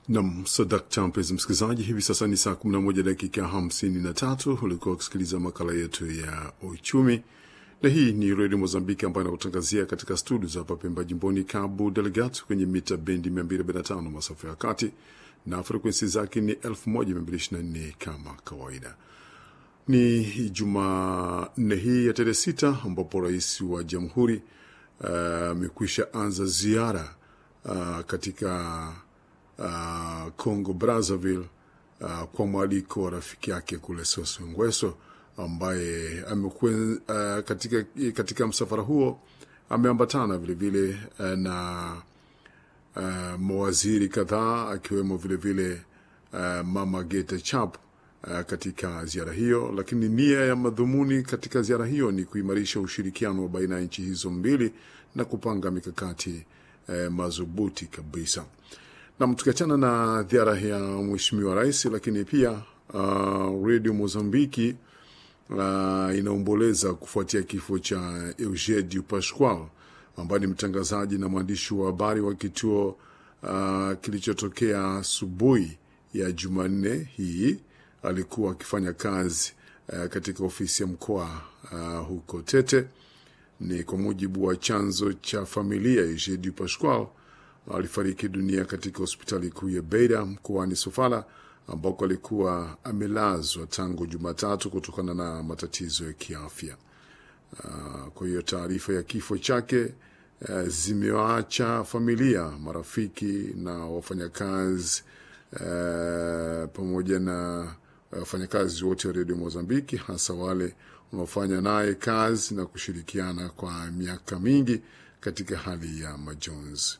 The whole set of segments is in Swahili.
Nam sadakta, mpenzi msikilizaji, hivi sasa ni saa 11 dakika 53. Ulikuwa ukisikiliza makala yetu ya uchumi, na hii ni redio Mozambiki ambayo inakutangazia katika studio za hapa Pemba, jimboni Cabo Delgado, kwenye mita bendi 245 masafa ya kati na frekwensi zake ni 1224 kama kawaida. Ni Jumanne hii ya tarehe sita ambapo rais wa jamhuri amekwisha uh, anza ziara uh, katika uh, Congo Brazzaville uh, kwa mwaliko wa rafiki yake kule Sassou Nguesso ambaye amekuwa uh, katika, katika msafara huo ameambatana vilevile uh, na uh, mawaziri kadhaa akiwemo vilevile uh, Mama Gete Chap uh, katika ziara hiyo, lakini nia ya madhumuni katika ziara hiyo ni kuimarisha ushirikiano baina ya nchi hizo mbili na kupanga mikakati uh, madhubuti kabisa. Nam, tukiachana na ziara ya mheshimiwa rais, lakini pia uh, redio Mozambiki uh, inaomboleza kufuatia kifo cha Eugênio Pascoal ambaye ni mtangazaji na mwandishi wa habari wa kituo uh, kilichotokea asubuhi ya Jumanne hii. Alikuwa akifanya kazi uh, katika ofisi ya mkoa uh, huko Tete. Ni kwa mujibu wa chanzo cha familia. Eugênio Pascoal alifariki dunia katika hospitali kuu ya Beira mkoani Sofala ambako alikuwa amelazwa tangu Jumatatu kutokana na matatizo ya kiafya. Uh, kwa hiyo taarifa ya kifo chake uh, zimewaacha familia, marafiki na wafanyakazi uh, pamoja na wafanyakazi wote wa redio Mozambiki, hasa wale wanaofanya naye kazi na kushirikiana kwa miaka mingi katika hali ya majonzi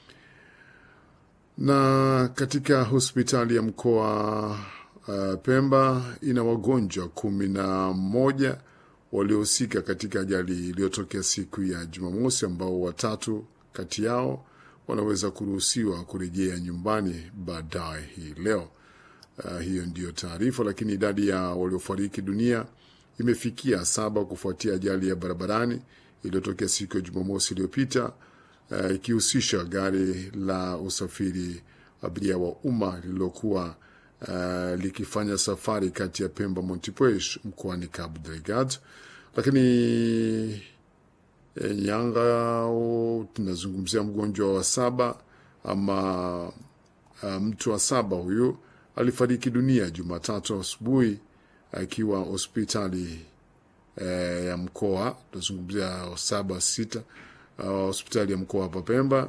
na katika hospitali ya mkoa uh, Pemba ina wagonjwa kumi na moja waliohusika katika ajali iliyotokea siku ya Jumamosi, ambao watatu kati yao wanaweza kuruhusiwa kurejea nyumbani baadaye hii leo. Uh, hiyo ndiyo taarifa, lakini idadi ya waliofariki dunia imefikia saba kufuatia ajali ya barabarani iliyotokea siku ya Jumamosi iliyopita ikihusisha uh, gari la usafiri abiria wa umma lililokuwa uh, likifanya safari kati ya Pemba Montepuez mkoani Cabo Delgado. Lakini e, Nyanga tunazungumzia mgonjwa wa saba ama uh, mtu wa saba huyu alifariki dunia Jumatatu asubuhi akiwa hospitali uh, ya mkoa tunazungumzia saba sita hospitali uh, ya mkoa hapa Pemba